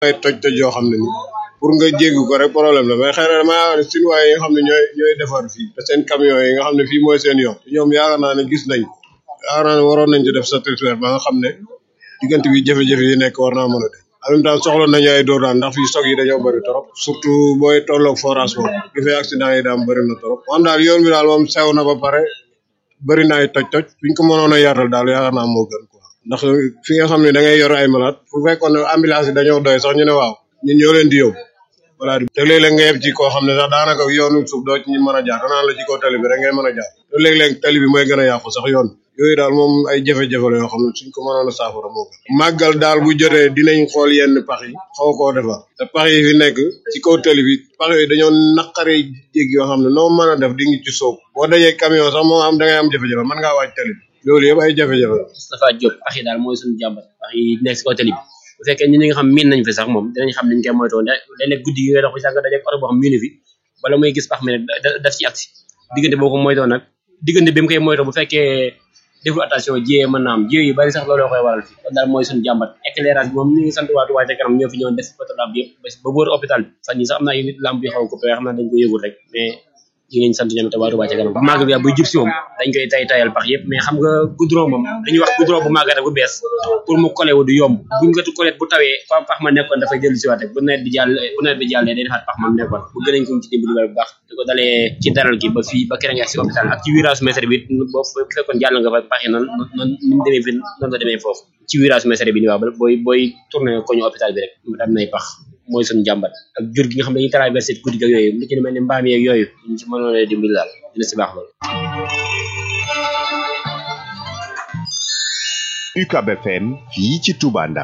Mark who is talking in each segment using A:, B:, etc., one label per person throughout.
A: ay toj-toj yoo xam ne ni pour nga jéggi ko rek problème la mais xëy na damaa yaakaar ne Chinois yi nga xam ne ñooy ñooy defar fii te seen camion yi nga xam ne fii mooy seen yoon ñoom yaakaar naa ne gis nañ yaakaar naa ne waroon nañ ci def satisfaire ba nga xam ne diggante bi jafe-jafe yi nekk war naa mën a def en même temps soxla nañu ay dóor daan ndax fii stock yi dañoo bëri trop surtout booy tolloog forage boobu li fay accident yi daam bëri na trop moom daal yoon bi daal moom sew na ba pare bëri na ay toj-toj buñ ko mënoon a yaatal daal yaakaar naa moo gën quoi ndax fi nga xam ne da ngay yor ay malade bu fekkoon ne ambulance yi dañoo doy sax ñu ne waaw ñun ñoo leen di yóbbu voilà te léeg-léeg nga yeb ci koo xam ne sax daanaka yoonu suuf doo ci ñu mën a jaar danaan la ci kaw tali bi rek ngay mën a jaar te léeg-léeg tali bi mooy gën a yàqu sax yoon yooyu daal moom ay jafe-jafe la yoo xam ne suñ ko mënoon a saafara moo gën màggal daal bu jotee dinañ xool yenn pax yi xaw koo defar te pax yi fi nekk ci kaw tali bi pax yooyu dañoo naqare jég yoo xam ne noo mën a def di ngi ci soob boo dajee camion sax moo am da ngay am jafe-jafe mën ngaa wàcc tali bi loolu yëpp ay jafe-jafe la
B: Moustapha Diop pax yi daal mooy suñu jàmbat pax yi nekk si kaw tali bi bu fekkee ñi nga xam miin nañ fi sax moom dinañ xam niñ koy moytoo léeg-léeg guddi gi ngay dox bi sax nga dajeeg oto boo xam miinu fi bala muy gis pax mi nag daf ci agsi diggante boo ko moytoo nag diggante bi mu koy moytoo bu fekkee deful attention jiyee mën naa am jiyee yu bari sax looloo koy waral fi kon daal mooy suñu jàmbat éclairage bi moom ñu ngi sant waa Touba ca kanam ñoo fi ñëwoon def photolab bi yëpp ba wër hôpital bi fan yi sax am naa yu nit lamp yi xaw a coupé xam naa dañ ko yëgul rek mais ñu ngi leen sant ñoom te waa Touba ca kanam bu màgg bi buy jub si moom dañ koy tay tayal pax yëpp mais xam nga goudron moom dañuy wax goudron bu màgg rek bu bees pour mu collé wu du yomb buñ ko collé bu tawee fa pax ma nekkoon dafay dellu si waat rek bu nawet bi jàll bu nawet bi jàllee day defaat pax ma nekkoon bu gën nañ ko ci dimbali bu baax di ko dalee ci daral gi ba fii ba kere nga si hôpital ak ci virage mètre bi boo fekkoon jàll nga fa pax yi noonu noonu ni mu demee fi noonu la demee foofu ci virage mètre bi ni waaw booy booy tourné koñu hôpital bi rek am nay pax mooy suñu jàmbat ak jur gi nga xam ne dañuy traversé guddi ga yooyu lu ci mel ni mbaam yeeg yooyu ñu ci mënoon a dimbali daal dina si baax loolu
C: UCAB FM fii ci Touba Ndam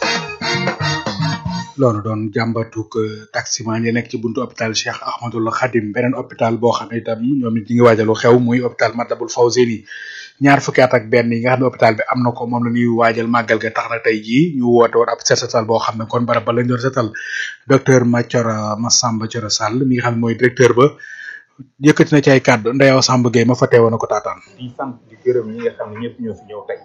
D: loolu doon jàmbatuk taximan yi nekk ci buntu hôpital Cheikh Ahmadul Khadim beneen hôpital boo xam ne itam ñoom it ñi ngi waajalu xew muy hôpital Matlaboul Fawzeyni ñaar fukki at ak benn yi nga xam ne hôpital bi am na ko moom la ñuy waajal màggal ga tax na tey jii ñu woote woon ab set setal boo xam ne kon barab ba lañ doon setal docteur Mathiora Massamba Thioro Sall mi nga xam ne mooy directeur ba yëkkati na ci ay kàddu Ndeyaw Samb Gueye ma fa teewoon na ko taataan.
E: di sant di gërëm ñi nga xam ne ñëpp ñoo fi ñëw tey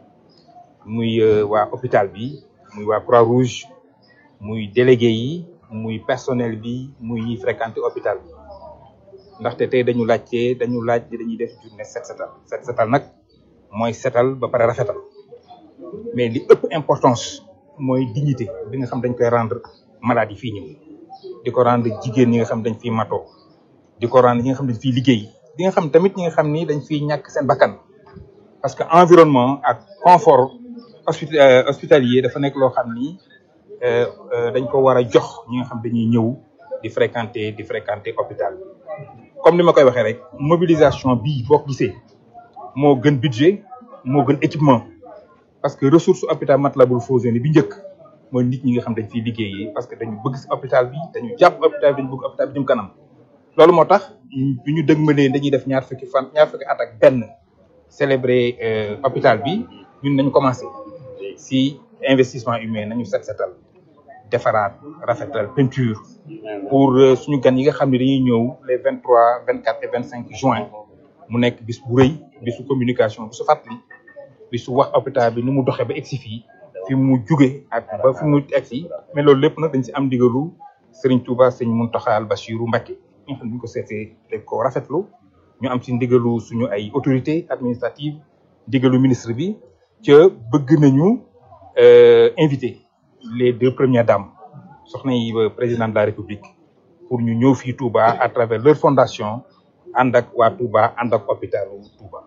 E: muy waa hôpital bi muy waa Croix Rouge muy délégué yi muy personnel bi muy ñiy fréquenté hôpital bi ndaxte tey dañu laajte dañu laaj dañuy def journée set setal set setal nag mooy setal ba pare rafetal mais li ëpp importance mooy dignité bi nga xam dañ koy rendre malade yi fii ñëw di ko rendre jigéen ñi nga xam dañ fiy matoo di ko rendre ñi nga xam dañ fiy liggéey di nga xam tamit ñi nga xam ni dañ fiy ñàkk seen bakkan parce que environnement ak confort hospitalier dafa nekk loo xam ni dañ ko war a jox ñi nga xam dañuy ñëw di fréquenter di fréquenter hôpital bi comme ni ma koy waxee rek mobilisation bii boo ko gisee moo gën budget moo gën équipement parce que ressource hôpital Matlaboul Fawzeyni bi njëkk mooy nit ñi nga xam dañ fiy liggéeyee parce que dañu bëgg si hôpital bi dañu jàpp hôpital bi dañu bëgg hôpital bi jëm kanam loolu moo tax bi ñu dëgmalee dañuy def ñaar fukki fan ñaar fukki at ak benn célébrer hôpital bi ñun nañu commencé si investissement humain nañu set setal defaraat rafetal peinture pour suñu gan yi nga xam ne dañuy ñëw les vingt trois vingt quatre et vingt cinq juin mu nekk bis bu rëy bisu communication bisu fàttali bisu wax hôpital bi ni mu doxee ba egsi fii fi mu juge ak ba fi mu egsi mais loolu lépp nag dañ si am digalu Serigne Touba Serigne Mountakha Bassirou Mbacké ñi nga xam ne bu ñu ko seetee dañ ko rafetlu ñu am si ndigalu suñu ay autorité administrative ndigalu ministre bi ca bëgg nañu invité les deux premières dames soxna yi président de la république pour ñu ñëw fii Touba à travers leur fondation ànd ak waa Touba ànd ak hôpitalu Touba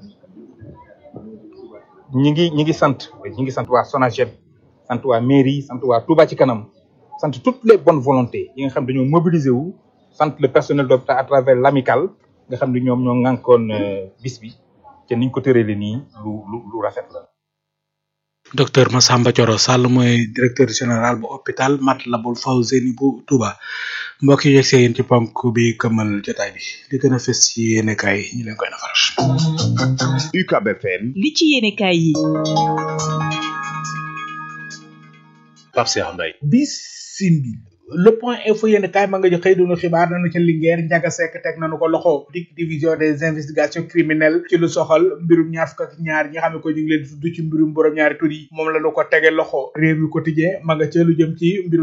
E: ñi ngi ñi ngi sant ñi ngi sant waa SONAGED sant waa mairie sant waa Touba ci kanam sant toutes les bonnes volontés yi nga xam dañoo mobiliser wu sant le personnel d'hôpital à travers l'amicale nga xam ne ñoom ñoo ŋànkoon bis bi te niñ ko tëralee nii lu lu lu rafet la
D: docteur Massamba Thioro Sall mooy directeur général bu hôpital Matlaboul Fawzeyni bu Touba mbokk yi yegsee yéen ci ponk bi këmal jotaay bi li gën a fës ci yéenekaay yi ñu leen koy nafaral.
C: UCAB FM
F: li ci yéenekaay yi.
G: Pape Cheikh Mbaye
H: bisimil
D: le point info yéen kaay ma nga jo xëy dunu xibaar nañu ca Linguère Ndiaga Seck teg nañu ko loxo dik division des investigations criminelles ci lu soxal mbirum ñaar fukk ak ñaar ñi nga xam ne ko ñu ngi leen di tudd ci mbirum borom ñaari tur yi moom la ñu ko tege loxo réew mi quotidien ma nga ca lu jëm ci mbirum